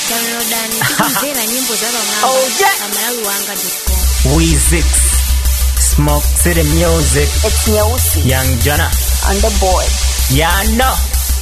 downloadani tikumvera nyimbo za pamwamba Oh, yeah. pamalawi wanga com Weezix, Smoke City Music, It's Nyeusi Young Jana, on the board. yeah no.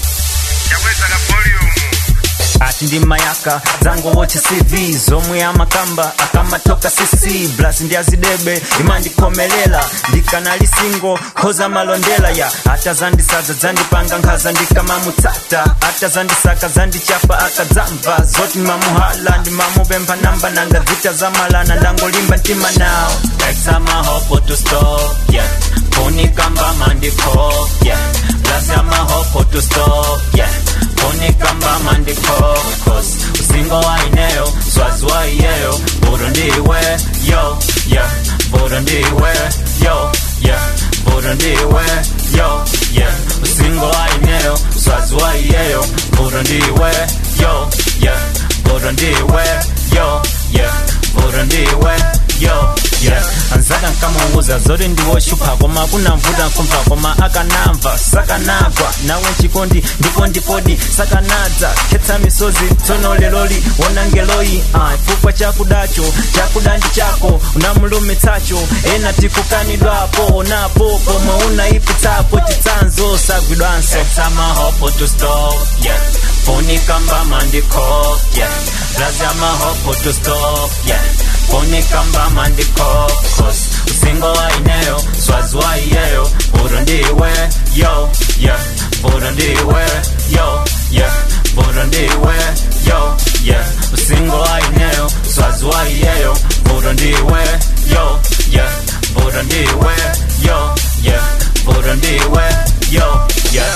yaweza ka volume ati ndi mayaka zangu woche cv zomwe amakamba akamatoka cc blas ndi azidebe imandikomelela ndikanali singo khoza malondela ya ata zandisadza zandipanga nkhaza ndikamamutsata ata zandisaka zandichapa akadzamva zoti mamuhala ndimamupempha namba nanga dzita zamalana ndangolimba mtima nawo examahopo to stop yeah ponikamba mandipop yeah blas amahopo to stop yeah ponikamba mandipop cause usingo waineyo swazi waiyeyo buru ndiwe yo yeah buru ndiwe yo yeah buru ndiwe yo yeah usingo waineyo swazi waiyeyo buru ndiwe yo yeah buru ndiwe yo yeah buru ndiwe yo yeah anzaka nkamuuza zoti ndiwoshupa koma kunamvuta nkumva koma akanamva sakanagwa nawe chikondi ndipo ndipodi sakanadza khetsa misozi tsono leloli wonangeloyi ah, chifukwa chakudacho chakuda ndi chako unamulumitsacho ena tikukanidwapo napo pomwe unaipitsapo chitsanzo sagwidwanso amahopo to stop yeah ponikamba mandiko yeah blazi amahopo to stop yeah ponikamba mandiko cause usingo waineyo swazi waiyeyo buru ndiwe yo yeah buru ndiwe yo yeah buru ndiwe yo yeah usingo waineyo swazi waiyeyo buru ndiwe yo yeah buru ndiwe yo yeah buru ndiwe yo yeah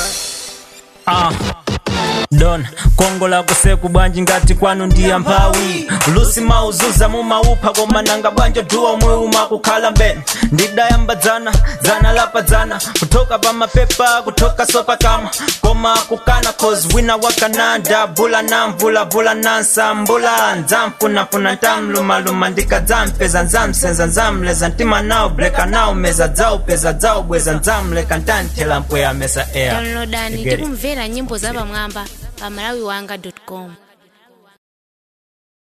ah don kongo la kuseku bwanji ngati kwanu ndiya mphawi lusi mauzuza mumaupha koma nanga bwanjo duwa omwe umakukhala mbene ndidayamba dzana dzana lapa dzana kutoka pa mapepa kutoka sopa kama koma kukana cause wina wakananda bula na mvula vula nansa mbula nzamfunafuna ntamlumaluma ndikadzampeza nzamsenza nzamleza mtima nawo breka nawo meza dzawo peza dzawo bweza nzamleka ntanthela mpweya mesa air downloadani You get it? tikumvera nyimbo za pamwamba pamalawi wanga com